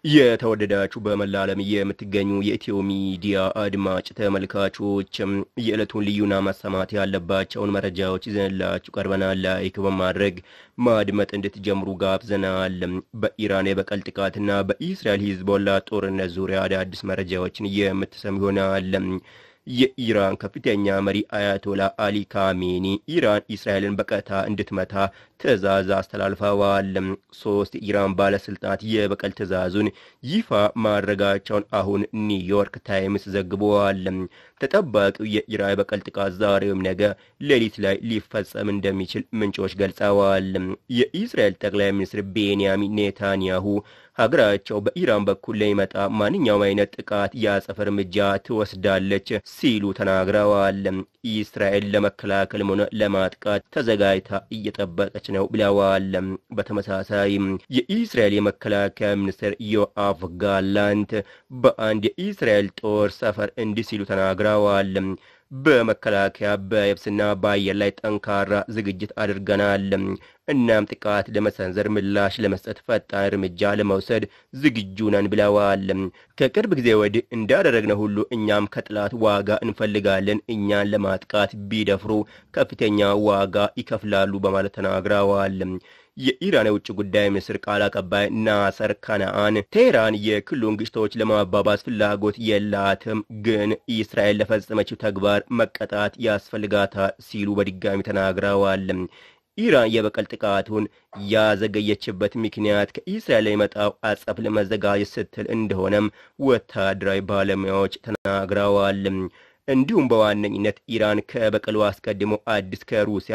የተወደዳችሁ በመላ ዓለም የምትገኙ የኢትዮ ሚዲያ አድማጭ ተመልካቾች የዕለቱን ልዩና መሰማት ያለባቸውን መረጃዎች ይዘንላችሁ ቀርበናል። ላይክ በማድረግ ማድመጥ እንድትጀምሩ ጋብዘናል። በኢራን የበቀል ጥቃትና በኢስራኤል ሂዝቦላ ጦርነት ዙሪያ አዳዲስ መረጃዎችን የምትሰሙ ይሆናል። የኢራን ከፍተኛ መሪ አያቶላ አሊ ካሜኒ ኢራን እስራኤልን በቀጥታ እንድትመታ ትዕዛዝ አስተላልፈዋል። ሶስት የኢራን ባለስልጣናት የበቀል ትዕዛዙን ይፋ ማድረጋቸውን አሁን ኒውዮርክ ታይምስ ዘግበዋል። ተጠባቂው የኢራን የበቀል ጥቃት ዛሬውም ነገ ሌሊት ላይ ሊፈጸም እንደሚችል ምንጮች ገልጸዋል። የኢስራኤል ጠቅላይ ሚኒስትር ቤንያሚን ኔታንያሁ ሀገራቸው በኢራን በኩል ለሚመጣ ማንኛውም አይነት ጥቃት የአጸፋ እርምጃ ትወስዳለች ሲሉ ተናግረዋል። እስራኤል ለመከላከልም ሆነ ለማጥቃት ተዘጋጅታ እየጠበቀች ነው ብለዋል። በተመሳሳይ የኢስራኤል የመከላከያ ሚኒስትር ዮአፍ ጋላንት በአንድ የኢስራኤል ጦር ሰፈር እንዲህ ሲሉ ተናግረዋል። በመከላከያ በየብስና በአየር ላይ ጠንካራ ዝግጅት አድርገናል። እናም ጥቃት ለመሰንዘር ምላሽ ለመስጠት ፈጣን እርምጃ ለመውሰድ ዝግጁ ነን ብለዋል። ከቅርብ ጊዜ ወዲህ እንዳደረግነው ሁሉ እኛም ከጥላት ዋጋ እንፈልጋለን። እኛን ለማጥቃት ቢደፍሩ ከፍተኛ ዋጋ ይከፍላሉ በማለት ተናግረዋል። የኢራን የውጭ ጉዳይ ሚኒስትር ቃል አቀባይ ናሰር ካናአን ቴህራን የክልሉን ግጭቶች ለማባባስ ፍላጎት የላትም፣ ግን እስራኤል ለፈጸመችው ተግባር መቀጣት ያስፈልጋታል ሲሉ በድጋሚ ተናግረዋል። ኢራን የበቀል ጥቃቱን ያዘገየችበት ምክንያት ከኢስራኤል የሚመጣው አጸፍ ለመዘጋጀት ስትል እንደሆነም ወታደራዊ ባለሙያዎች ተናግረዋል። እንዲሁም በዋነኝነት ኢራን ከበቀሉ አስቀድሞ አዲስ ከሩሲያ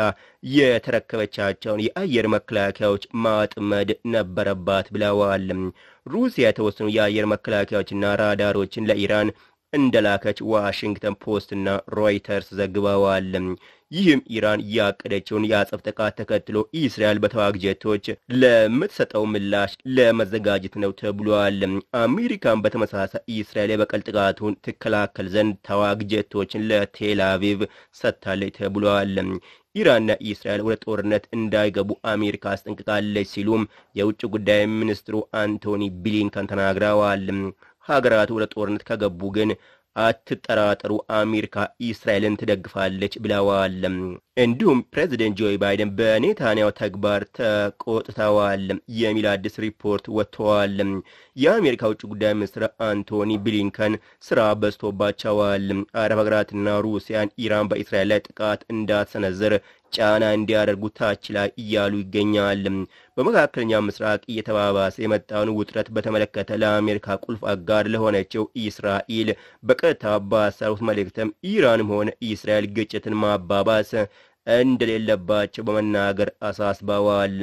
የተረከበቻቸውን የአየር መከላከያዎች ማጥመድ ነበረባት ብለዋል። ሩሲያ የተወሰኑ የአየር መከላከያዎችና ራዳሮችን ለኢራን እንደላከች ዋሽንግተን ፖስትና ሮይተርስ ዘግበዋል። ይህም ኢራን ያቀደችውን የአጸፍ ጥቃት ተከትሎ እስራኤል በተዋጊ ጀቶች ለምትሰጠው ምላሽ ለመዘጋጀት ነው ተብሏል። አሜሪካን በተመሳሳይ እስራኤል የበቀል ጥቃቱን ትከላከል ዘንድ ተዋጊ ጀቶችን ለቴል አቪቭ ሰጥታለች ተብሏል። ኢራንና እስራኤል ወደ ጦርነት እንዳይገቡ አሜሪካ አስጠንቅቃለች ሲሉም የውጭ ጉዳይ ሚኒስትሩ አንቶኒ ብሊንከን ተናግረዋል። ሀገራቱ ወደ ጦርነት ከገቡ ግን አትጠራጠሩ፣ አሜሪካ እስራኤልን ትደግፋለች ብለዋል። እንዲሁም ፕሬዚደንት ጆ ባይደን በኔታንያሁ ተግባር ተቆጥተዋል የሚል አዲስ ሪፖርት ወጥተዋል። የአሜሪካ ውጭ ጉዳይ ሚኒስትር አንቶኒ ብሊንከን ስራ በዝቶባቸዋል። አረብ ሀገራትና ሩሲያን ኢራን በእስራኤል ላይ ጥቃት እንዳትሰነዝር ጫና እንዲያደርጉ ታች ላይ እያሉ ይገኛል። በመካከለኛ ምስራቅ እየተባባሰ የመጣውን ውጥረት በተመለከተ ለአሜሪካ ቁልፍ አጋር ለሆነችው እስራኤል በቀጥታ ባሰሩት መልእክትም ኢራንም ሆነ እስራኤል ግጭትን ማባባስ እንደሌለባቸው በመናገር አሳስበዋል።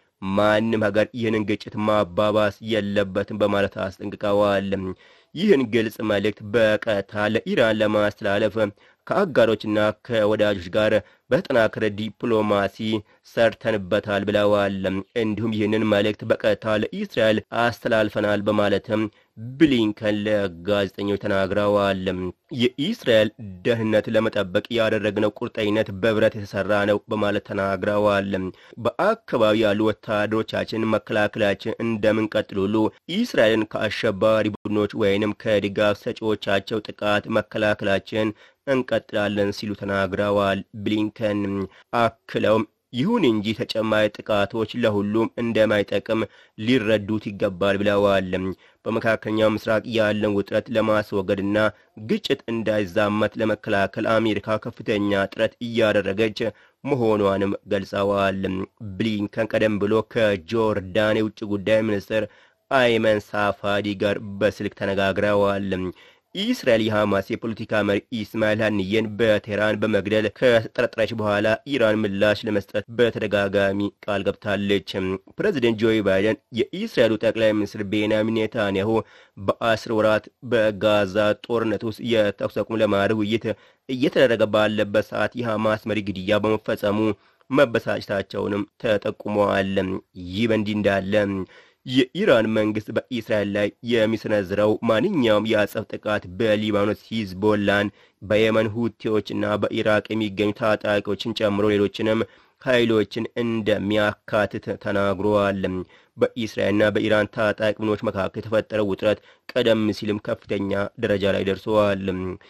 ማንም ሀገር ይህንን ግጭት ማባባስ የለበትም በማለት አስጠንቅቀዋል። ይህን ግልጽ መልእክት በቀጥታ ለኢራን ለማስተላለፍ ከአጋሮችና ከወዳጆች ጋር በተጠናከረ ዲፕሎማሲ ሰርተንበታል ብለዋል። እንዲሁም ይህንን መልእክት በቀጥታ ለኢስራኤል አስተላልፈናል በማለትም ብሊንከን ለጋዜጠኞች ተናግረዋል። የኢስራኤል ደህንነት ለመጠበቅ ያደረግነው ቁርጠኝነት በብረት የተሰራ ነው በማለት ተናግረዋል። በአካባቢ ያሉ ወታደሮቻችን መከላከላችን እንደምንቀጥል ሁሉ ኢስራኤልን ከአሸባሪ ቡድኖች ወይንም ከድጋፍ ሰጪዎቻቸው ጥቃት መከላከላችን እንቀጥላለን ሲሉ ተናግረዋል። ብሊንከን አክለውም ይሁን እንጂ ተጨማሪ ጥቃቶች ለሁሉም እንደማይጠቅም ሊረዱት ይገባል ብለዋል። በመካከለኛው ምስራቅ ያለን ውጥረት ለማስወገድና ግጭት እንዳይዛመት ለመከላከል አሜሪካ ከፍተኛ ጥረት እያደረገች መሆኗንም ገልጸዋል። ብሊንከን ቀደም ብሎ ከጆርዳን የውጭ ጉዳይ ሚኒስትር አይመን ሳፋዲ ጋር በስልክ ተነጋግረዋል። እስራኤል የሐማስ የፖለቲካ መሪ ኢስማኤል ሀኒየን በቴህራን በመግደል ከተጠረጠረች በኋላ ኢራን ምላሽ ለመስጠት በተደጋጋሚ ቃል ገብታለች። ፕሬዚደንት ጆ ባይደን የኢስራኤሉ ጠቅላይ ሚኒስትር ቤንያሚን ኔታንያሁ በአስር ወራት በጋዛ ጦርነት ውስጥ የተኩስ አቁም ለማድረግ ውይይት እየተደረገ ባለበት ሰዓት የሐማስ መሪ ግድያ በመፈጸሙ መበሳጨታቸውንም ተጠቁመዋል። ይህ በእንዲህ እንዳለ የኢራን መንግስት በኢስራኤል ላይ የሚሰነዝረው ማንኛውም የአጸፋ ጥቃት በሊባኖስ ሂዝቦላን፣ በየመን ሁቲዎችና በኢራቅ የሚገኙ ታጣቂዎችን ጨምሮ ሌሎችንም ኃይሎችን እንደሚያካትት ተናግረዋል። በኢስራኤልና በኢራን ታጣቂ ቡድኖች መካከል የተፈጠረው ውጥረት ቀደም ሲልም ከፍተኛ ደረጃ ላይ ደርሰዋል።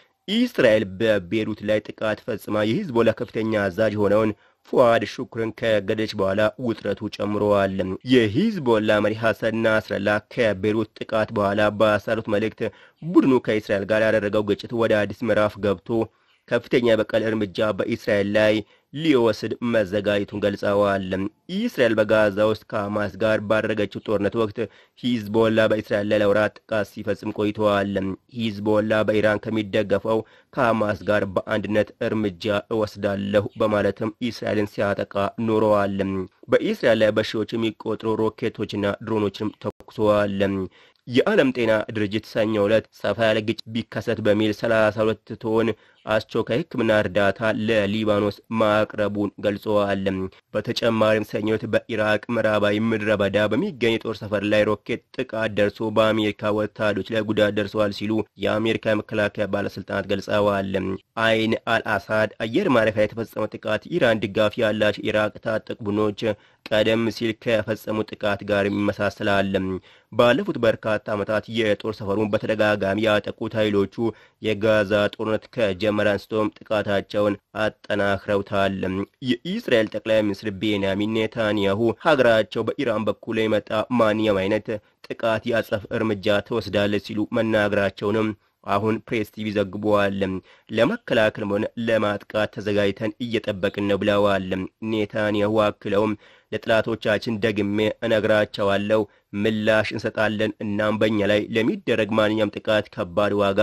ኢስራኤል በቤሩት ላይ ጥቃት ፈጽማ የሂዝቦላ ከፍተኛ አዛዥ የሆነውን ፉአድ ሹክርን ከገደለች በኋላ ውጥረቱ ጨምረዋል። የሂዝቦላ መሪ ሐሰን ናስረላ ከቤሩት ጥቃት በኋላ ባሳሉት መልእክት ቡድኑ ከእስራኤል ጋር ያደረገው ግጭት ወደ አዲስ ምዕራፍ ገብቶ ከፍተኛ የበቀል እርምጃ በኢስራኤል ላይ ሊወስድ መዘጋጀቱን ገልጸዋል። ኢስራኤል በጋዛ ውስጥ ከሐማስ ጋር ባደረገችው ጦርነት ወቅት ሂዝቦላ በእስራኤል ላይ ለወራት ጥቃት ሲፈጽም ቆይተዋል። ሂዝቦላ በኢራን ከሚደገፈው ከሐማስ ጋር በአንድነት እርምጃ እወስዳለሁ በማለትም እስራኤልን ሲያጠቃ ኖረዋል። በኢስራኤል ላይ በሺዎች የሚቆጠሩ ሮኬቶችና ድሮኖችንም ተኩሰዋል። የዓለም ጤና ድርጅት ሰኞ ዕለት ሰፋ ያለ ግጭት ቢከሰት በሚል 32 ቶን አስቸኳይ ሕክምና እርዳታ ለሊባኖስ ማቅረቡን ገልጸዋል። በተጨማሪም ሰኞ ዕለት በኢራቅ ምዕራባዊ ምድረ በዳ በሚገኝ የጦር ሰፈር ላይ ሮኬት ጥቃት ደርሶ በአሜሪካ ወታደሮች ላይ ጉዳት ደርሰዋል ሲሉ የአሜሪካ የመከላከያ ባለስልጣናት ገልጸዋል። አይን አልአሳድ አየር ማረፊያ የተፈጸመው ጥቃት ኢራን ድጋፍ ያላቸው ኢራቅ ታጠቅ ቡድኖች ቀደም ሲል ከፈጸሙ ጥቃት ጋር ይመሳሰላል። ባለፉት በርካታ ዓመታት የጦር ሰፈሩን በተደጋጋሚ ያጠቁት ኃይሎቹ የጋዛ ጦርነት ከጀመረ አንስቶም ጥቃታቸውን አጠናክረውታል። የኢስራኤል ጠቅላይ ሚኒስትር ቤንያሚን ኔታንያሁ ሀገራቸው በኢራን በኩል የመጣ ማንኛውም አይነት ጥቃት የአጸፋ እርምጃ ትወስዳለች ሲሉ መናገራቸውንም አሁን ፕሬስ ቲቪ ዘግቧል። ለመከላከልም ሆነ ለማጥቃት ተዘጋጅተን እየጠበቅን ነው ብለዋል። ኔታንያሁ አክለውም ለጥላቶቻችን ደግሜ እነግራቸዋለሁ፣ ምላሽ እንሰጣለን። እናም በእኛ ላይ ለሚደረግ ማንኛውም ጥቃት ከባድ ዋጋ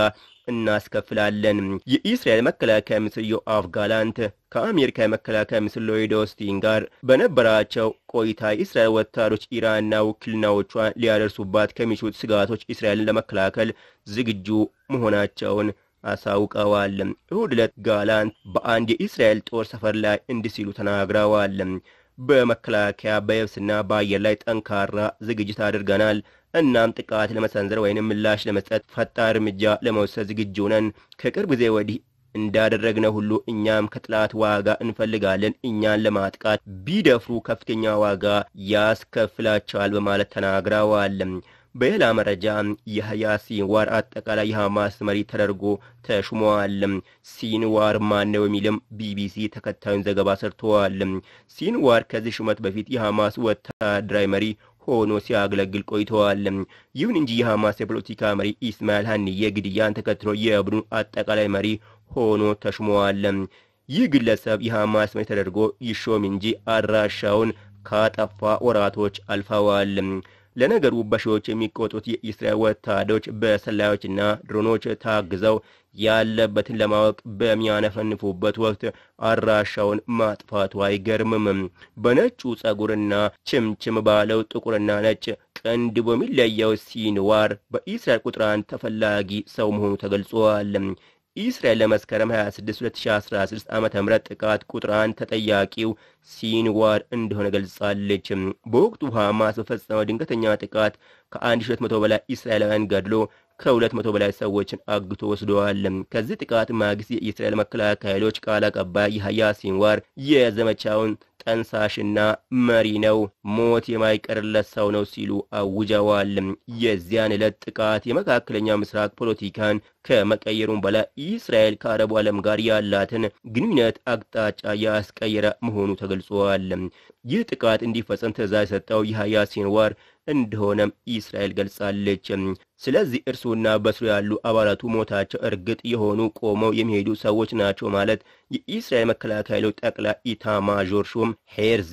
እናስከፍላለን። የኢስራኤል መከላከያ ሚኒስትር ዮአፍ ጋላንት ከአሜሪካ የመከላከያ ሚኒስትር ሎይድ ኦስቲን ጋር በነበራቸው ቆይታ የእስራኤል ወታደሮች ኢራንና ውክልናዎቿን ሊያደርሱባት ከሚችሉት ስጋቶች እስራኤልን ለመከላከል ዝግጁ መሆናቸውን አሳውቀዋል። እሁድ ዕለት ጋላንት በአንድ የእስራኤል ጦር ሰፈር ላይ እንዲህ ሲሉ ተናግረዋል። በመከላከያ በየብስና በአየር ላይ ጠንካራ ዝግጅት አድርገናል። እናም ጥቃት ለመሰንዘር ወይንም ምላሽ ለመስጠት ፈጣን እርምጃ ለመውሰድ ዝግጁ ነን። ከቅርብ ጊዜ ወዲህ እንዳደረግነው ሁሉ እኛም ከጥላት ዋጋ እንፈልጋለን። እኛን ለማጥቃት ቢደፍሩ ከፍተኛ ዋጋ ያስከፍላቸዋል በማለት ተናግረዋል። በሌላ መረጃ የህያ ሲንዋር አጠቃላይ የሐማስ መሪ ተደርጎ ተሹመዋል። ሲንዋር ማነው የሚልም ቢቢሲ ተከታዩን ዘገባ ሰርተዋል። ሲንዋር ከዚህ ሹመት በፊት የሐማስ ወታደራዊ መሪ ሆኖ ሲያገለግል ቆይተዋል። ይሁን እንጂ የሐማስ የፖለቲካ መሪ ኢስማኤል ሀኒዬ ግድያን ተከትሎ የቡድኑ አጠቃላይ መሪ ሆኖ ተሹመዋል። ይህ ግለሰብ የሐማስ መሪ ተደርጎ ይሾም እንጂ አድራሻውን ካጠፋ ወራቶች አልፈዋል። ለነገሩ በሺዎች የሚቆጠሩት የኢስራኤል ወታደሮች በሰላዮችና ድሮኖች ታግዘው ያለበትን ለማወቅ በሚያነፈንፉበት ወቅት አድራሻውን ማጥፋቱ አይገርምም። በነጩ ጸጉርና ችምችም ባለው ጥቁርና ነጭ ቀንድ በሚለየው ሲንዋር በኢስራኤል ቁጥር አንድ ተፈላጊ ሰው መሆኑ ተገልጿል። ኢስራኤል ለመስከረም 26 2016 ዓ ም ጥቃት ቁጥር አንድ ተጠያቂው ሲንዋር እንደሆነ ገልጻለች። በወቅቱ ሐማስ በፈጸመው ድንገተኛ ጥቃት ከ1200 በላይ እስራኤላውያን ገድሎ ከ200 በላይ ሰዎችን አግቶ ወስደዋል። ከዚህ ጥቃት ማግስት የኢስራኤል መከላከያ ኃይሎች ቃል አቀባይ የህያ ሲንዋር የዘመቻውን ጠንሳሽና መሪ ነው፣ ሞት የማይቀርለት ሰው ነው ሲሉ አውጀዋል። የዚያን ዕለት ጥቃት የመካከለኛው ምስራቅ ፖለቲካን ከመቀየሩም በላይ እስራኤል ከአረቡ ዓለም ጋር ያላትን ግንኙነት አቅጣጫ ያስቀየረ መሆኑ ተገልጿል። ይህ ጥቃት እንዲፈጸም ትዕዛዝ የሰጠው የህያ ሲንዋር እንደሆነም እስራኤል ገልጻለች። ስለዚህ እርሱና በስሩ ያሉ አባላቱ ሞታቸው እርግጥ የሆኑ ቆመው የሚሄዱ ሰዎች ናቸው ማለት የኢስራኤል መከላከያ ኃይሎች ጠቅላይ ኢታማዦር ሹም ሄርዚ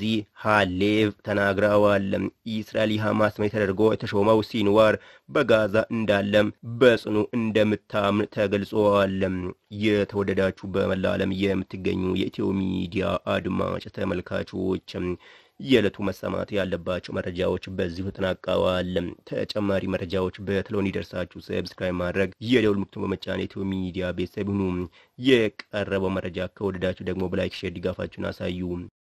ሃሌቭ ተናግረዋል። ኢስራኤል የሐማስ መሪ ተደርጎ የተሾመው ሲንዋር በጋዛ እንዳለም በጽኑ እንደምታምን ተገልጸዋል። የተወደዳችሁ በመላ ዓለም የምትገኙ የኢትዮ ሚዲያ አድማጭ ተመልካቾች የዕለቱ መሰማት ያለባቸው መረጃዎች በዚሁ ተጠናቀዋል። ተጨማሪ መረጃዎች በቶሎ እንዲደርሳችሁ ሰብስክራይብ ማድረግ የደውል ምልክቱን በመጫን የኢትዮ ሚዲያ ቤተሰብ ሁኑ። የቀረበው መረጃ ከወደዳችሁ ደግሞ በላይክ ሼር ድጋፋችሁን አሳዩ።